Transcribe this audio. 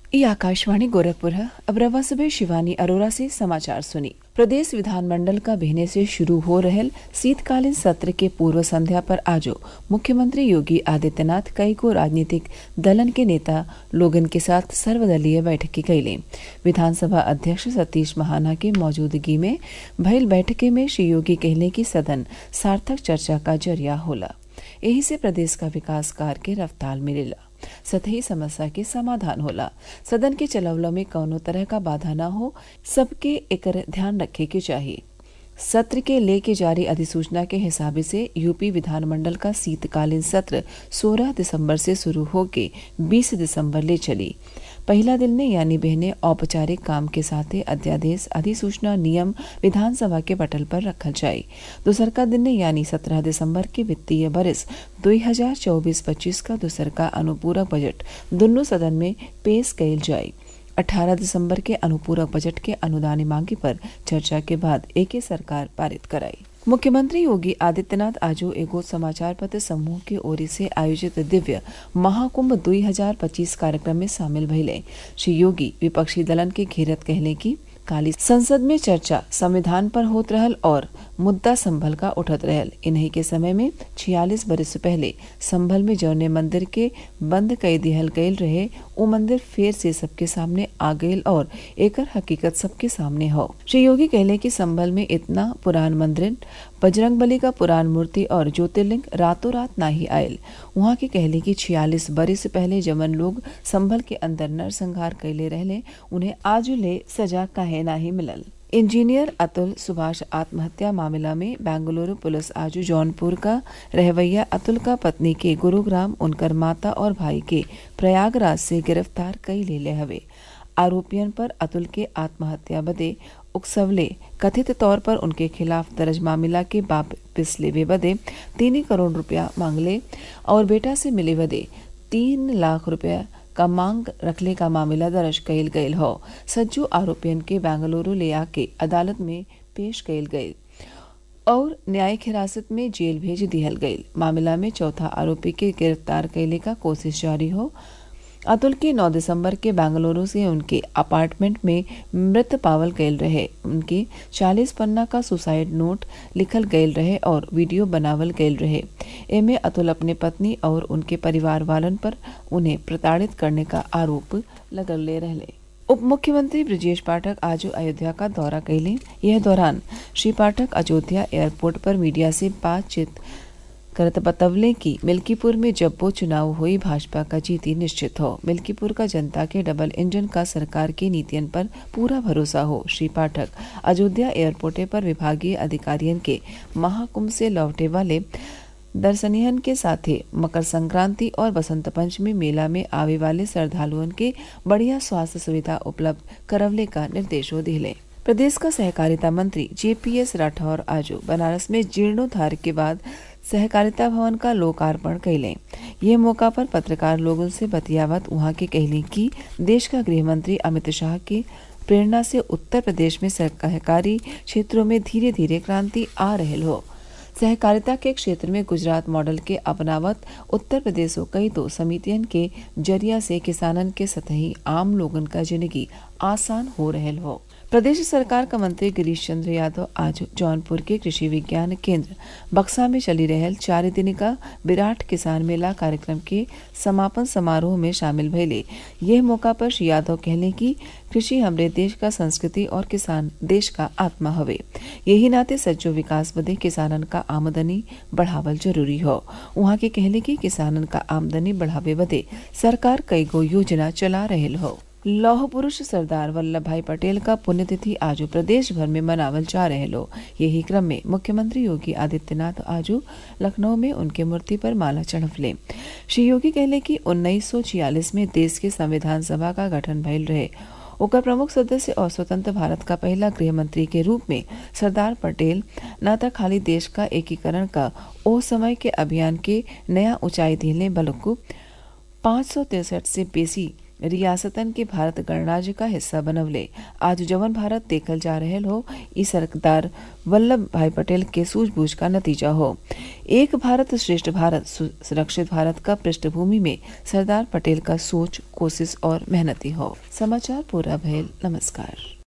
ये आकाशवाणी गोरखपुर है अब रवा सुबह शिवानी अरोरा से समाचार सुनी प्रदेश विधानमंडल का बहने से शुरू हो रहल शीतकालीन सत्र के पूर्व संध्या पर आजो मुख्यमंत्री योगी आदित्यनाथ कई को राजनीतिक दलन के नेता लोगन के साथ सर्वदलीय बैठक की कैले विधानसभा अध्यक्ष सतीश महाना के मौजूदगी में भइल बैठके में श्री योगी कहले कि सदन सार्थक चर्चा का जरिया होला यही से प्रदेश का विकास कार्य के रफ्तार मिलेला सतही समस्या के समाधान होला सदन के चलवला में कौनो तरह का बाधा न हो सबके एकर ध्यान रखे के चाहिए सत्र के लेके जारी अधिसूचना के हिसाब से यूपी विधानमंडल का शीतकालीन सत्र 16 दिसंबर से शुरू होके 20 दिसंबर ले चली पहला दिन ने यानी बहने औपचारिक काम के साथ अध्यादेश अधिसूचना नियम विधानसभा के पटल पर रखल जाये दूसर का दिन ने यानी 17 दिसंबर के वित्तीय बरिस 2024-25 का दूसर का अनुपूरक बजट दोनों सदन में पेश कैल जाये 18 दिसंबर के अनुपूरक बजट के अनुदान मांगे पर चर्चा के बाद एक सरकार पारित कराई मुख्यमंत्री योगी आदित्यनाथ आजो एगो समाचार पत्र समूह की ओर से आयोजित दिव्य महाकुंभ 2025 कार्यक्रम में शामिल भइले श्री योगी विपक्षी दलन के घेरत कहले की काली संसद में चर्चा संविधान पर होत रहल और मुद्दा संभल का उठत रहल इन्हीं के समय में छियालीस बरस पहले संभल में जौने मंदिर के बंद कई दिहल गयल रहे वो मंदिर फिर से सबके सामने आ गयल और एकर हकीकत सबके सामने हो श्री योगी कहले कि संभल में इतना पुरान मंदिर बजरंग बली का पुरान मूर्ति और ज्योतिर्लिंग रातों रात ना ही आयल वहाँ के कहले कि छियालीस बरस पहले जमन लोग संभल के अंदर नरसंहार कैले रहले उन्हें आज ले सजा काहे ना ही मिलल इंजीनियर अतुल सुभाष आत्महत्या मामला में बेंगलुरु पुलिस आज जौनपुर का रहवैया अतुल का पत्नी के गुरुग्राम उनकर माता और भाई के प्रयागराज से गिरफ्तार कई ले ले हवे आरोपियन पर अतुल के आत्महत्या बदे उकसवले कथित तौर पर उनके खिलाफ दर्ज मामला के वापिस लेवे बदे तीन करोड़ रुपया मांगले और बेटा से मिले बदे तीन लाख रुपया का मांग रखने का मामला दर्ज कयल गयल हो सज्जू आरोपियन के बेंगलुरु ले आके अदालत में पेश कयल गये और न्यायिक हिरासत में जेल भेज दिहल गयल मामला में चौथा आरोपी के गिरफ्तार कैले का कोशिश जारी हो अतुल के 9 दिसंबर के बेंगलुरु से उनके अपार्टमेंट में मृत पावल गयल रहे उनके 40 पन्ना का सुसाइड नोट लिखल गयल रहे और वीडियो बनावल गयल रहे एमे अतुल अपने पत्नी और उनके परिवार वालन पर उन्हें प्रताड़ित करने का आरोप लगल ले रहे उप मुख्यमंत्री ब्रजेश पाठक आज अयोध्या का दौरा कैले यह दौरान श्री पाठक अयोध्या एयरपोर्ट पर मीडिया से बातचीत करत बतवले कि मिल्कीपुर में जब वो चुनाव हुई भाजपा का जीती निश्चित हो मिल्कीपुर का जनता के डबल इंजन का सरकार की नीतियन पर पूरा भरोसा हो श्री पाठक अयोध्या एयरपोर्टे पर विभागीय अधिकारियन के महाकुंभ से लौटे वाले दर्शनियन के साथे मकर संक्रांति और बसंत पंचमी मेला में आवे वाले श्रद्धालुअन के बढ़िया स्वास्थ्य सुविधा उपलब्ध करवले का निर्देशो दिले प्रदेश का सहकारिता मंत्री जेपीएस राठौर आज बनारस में जीर्णोद्धार के बाद सहकारिता भवन का लोकार्पण कैले ये मौका पर पत्रकार लोगों से बतियावत वहां के कहली कि देश का गृह मंत्री अमित शाह की प्रेरणा से उत्तर प्रदेश में सहकारी क्षेत्रों में धीरे धीरे क्रांति आ रही हो सहकारिता के क्षेत्र में गुजरात मॉडल के अपनावत उत्तर प्रदेश कई तो समितियन के जरिया से किसानन के सतही आम लोगन का जिंदगी आसान हो रहे हो प्रदेश सरकार का मंत्री गिरीश चंद्र यादव आज जौनपुर के कृषि विज्ञान केंद्र बक्सा में चली रहल चार दिन का विराट किसान मेला कार्यक्रम के समापन समारोह में शामिल भैले यह मौका पर श्री यादव कहले कि कृषि हमरे देश का संस्कृति और किसान देश का आत्मा हवे यही नाते सज्जो विकास बदे किसानन का आमदनी बढ़ावल जरूरी हो वहाँ के कहले कि किसानन का आमदनी बढ़ावे बदे सरकार कई गो योजना चला रहे हो लौह पुरुष सरदार वल्लभ भाई पटेल का पुण्यतिथि आज प्रदेश भर में मनावल जा रहे लो यही क्रम में मुख्यमंत्री योगी आदित्यनाथ आज लखनऊ में उनके मूर्ति पर माला चढ़वले श्री योगी कहले कि उन्नीस में देश के संविधान सभा का गठन भइल रहे ओकर प्रमुख सदस्य और स्वतंत्र भारत का पहला गृह मंत्री के रूप में सरदार पटेल न त खाली देश का एकीकरण का ओ समय के अभियान के नया ऊंचाई दिले बल्कि पाँच सौ तिरसठ से बेसी रियासतन के भारत गणराज्य का हिस्सा बनवले आज जवन भारत देखल जा रहल हो ई सरदार वल्लभ भाई पटेल के सूझबूझ का नतीजा हो एक भारत श्रेष्ठ भारत सुरक्षित भारत का पृष्ठभूमि में सरदार पटेल का सोच कोशिश और मेहनती हो समाचार पूरा भयल नमस्कार